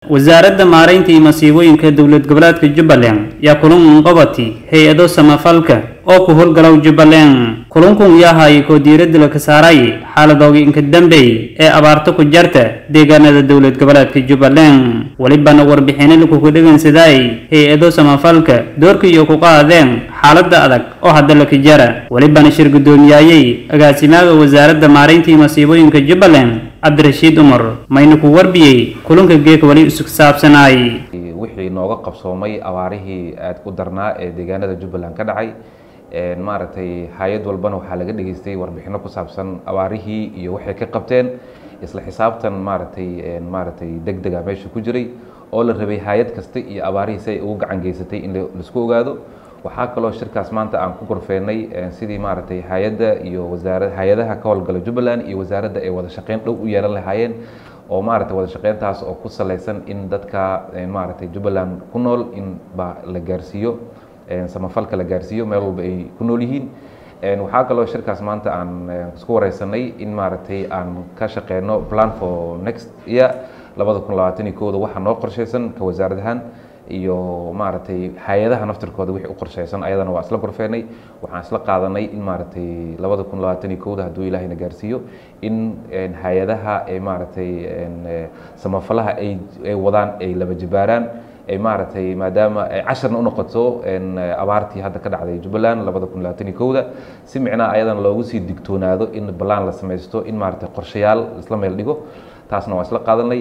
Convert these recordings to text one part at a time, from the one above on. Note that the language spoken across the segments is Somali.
wasaaradda maaraynta iyo masiibooyinka dowlad goboleedka jubbaland yaa kulan unqabati hay-ado samafalka oo ku howlgalow jubbaland kulankun yahay koo diiradda la ka saaray xaaladooga inka dambey ee abaarto ku jarta deegaanada dowlad goboleedka jubbaland welibana warbixino lakuku dhegeynsadaay hay-ado samafalka doorka iyo ku qaadeen xaaladda adag oo hadda la ka jara welibana shir guddoomiyaayey agaasimaaga wasaaradda maaraynta iyo masiibooyinka jubbaland cabdirashiid umar mayna ku warbiyey kulanka geeka weli isku saabsanaay wixii nooga qabsoomay abaarihii aad ku darnaa ee deegaanada jubbaland ka dhacay maaragtay hay-ad walbana waxaa laga dhageystay warbixino ku saabsan abaarihii iyo waxay ka qabteen isla xisaabtan maaragtay maaragtay deg dega meesha ku jiray oo la rabay hay-ad kasta iyo abaarihii si ay ugu gacan geysatay in laisku ogaado waxaa kaloo shirkaas maanta aan ku gorfeynay sidii maaragtay hay-adda iyo wasaara hay-adaha ka howlgala jubbaland iyo wasaaradda ay wada shaqeyn dhow u yeelan lahaayeen oo maaragtay wada shaqeyntaas oo ku salaysan in dadka maaragtay jubbaland ku nool in ba la gaarsiiyo samafalka la gaarsiiyo meel walba ay ku nool yihiin waxaa kaloo shirkaas maanta aan isku wareysanay in maaragtay aan ka shaqeyno plan for next year labada kun labaatan iyo kooda waxaa noo qorsheysan ka wasaarad ahaan iyo maaragtay hay-adaha naftirkooda wixii u qorsheysan ayadana waa isla gorfeenay waxaan isla qaadanay in maaragtay labada kun labaatan iyo kowda hadduu ilaahayna gaarsiiyo in hay-adaha ay maaragtay samafalaha ay ay wadaan ay laba jibaaraan ay maaragtay maadaama ay casharna unoqoto abaartii hadda ka dhacday jubbaland labada kun labaatan iyo kowda si micnaha ayadana loogu sii digtoonaado in balaan la samaysto in maaragtay qorshayaal isla meel dhigo taasna waa isla qaadanay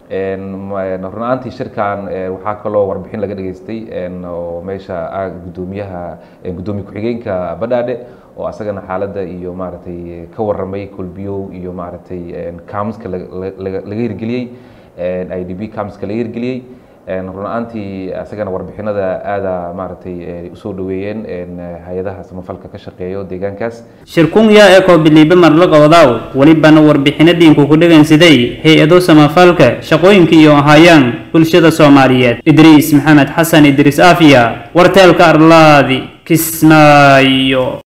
runaantii shirkan waxaa kaloo warbixin laga dhageystay oo meesha gudoomiyaha gudoomiye ku-xigeenka badhaadhe oo asagana xaaladda iyo maaragtay ka waramay kolbiyow iyo maaragtay camska laga hirgeliyey i d b camska laga hirgeliyey run-aantii asagana warbixinada aada maaragtay usoo dhaweeyeen hay-adaha samafalka ka shaqeeyo deegaankaas shirkun yaa ee koobiliibe marlaqoodaw welibana warbixino dhiinku ku dhegaysaday hay-ado samafalka shaqooyinka iyo ahaayaan bulshada soomaaliyeed idriis maxamed xasan idriis afiya warteelka arlaadi kismaayo